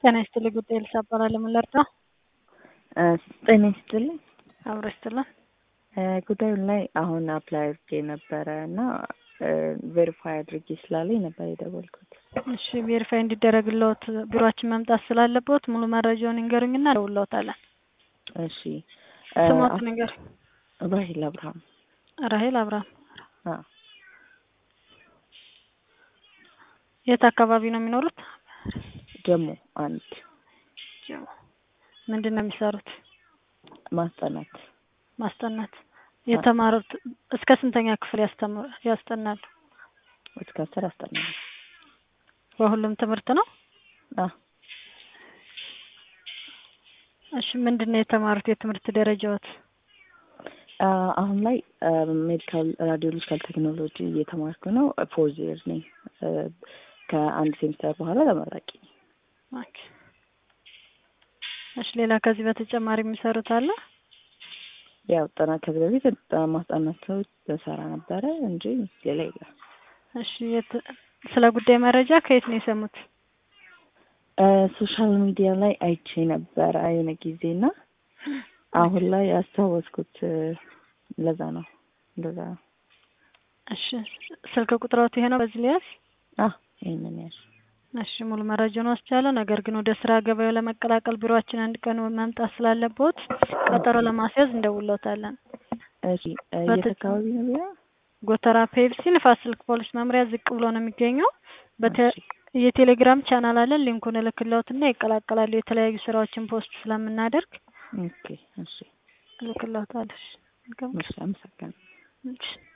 ጤና ይስጥልኝ ጉዳይ ልሳ እባላለሁ። ምን ልርዳው? ጤና ይስጥልኝ። አብሮ ይስጥልን። ጉዳዩን ላይ አሁን አፕላይ አድርጌ ነበረ እና ቬሪፋይ አድርጌ ስላለኝ ነበር የደወልኩት። እሺ ቬሪፋይ እንዲደረግልዎት ቢሮአችን መምጣት ስላለብዎት ሙሉ መረጃውን ይንገሩኝና እደውልልዎታለን። እሺ ስሞት ንገር። ራሂል አብርሃም። ራሂል አብርሃም። አዎ። የት አካባቢ ነው የሚኖሩት? ጀሞ አንድ ጀሞ። ምንድን ነው የሚሰሩት? ማስጠናት ማስጠናት። የተማሩት እስከ ስንተኛ ክፍል ያስተምሩ ያስጠናሉ? እስከ አስር አስጠናለሁ። በሁሉም ትምህርት ነው? አዎ። እሺ ምንድን ነው የተማሩት የትምህርት ደረጃዎት? አሁን ላይ ሜዲካል ራዲዮሎጂካል ቴክኖሎጂ እየተማርኩ ነው። ፎርዝ ይር ነኝ። ከአንድ ሴሚስተር በኋላ ተመራቂ ነኝ። ኦኬ። እሺ ሌላ ከዚህ በተጨማሪ የሚሰሩት አለ? ያው ጥናት ከዚህ በፊት ማስጠናት በሰራ ነበረ እንጂ ሌላ የለም። እሺ የት ስለ ጉዳይ መረጃ ከየት ነው የሰሙት? ሶሻል ሚዲያ ላይ አይቼ ነበረ የሆነ ጊዜና አሁን ላይ ያስታወስኩት ለዛ ነው እንደዛ ነው። እሺ ስልክ ቁጥሮት ይሄ ነው በዚህ ሊያዝ? አዎ ይሄንን ያዝ። እሺ ሙሉ መረጃውን ወስጃለሁ። ነገር ግን ወደ ስራ ገበያው ለመቀላቀል ቢሮአችን አንድ ቀን መምጣት ስላለብዎት ቀጠሮ ለማስያዝ እንደውልዎታለን። እሺ የት አካባቢ ነው ቢሮ? ጎተራ ፔፕሲ ንፋስ ስልክ ፖሊስ መምሪያ ዝቅ ብሎ ነው የሚገኘው። የቴሌግራም ቻናል አለን። ሊንኩን እልክልዎትና ይቀላቀላሉ። የተለያዩ ስራዎችን ፖስት ስለምናደርግ ኦኬ እሺ እልክልዎታለሁ። እሺ አመሰግናለሁ። እሺ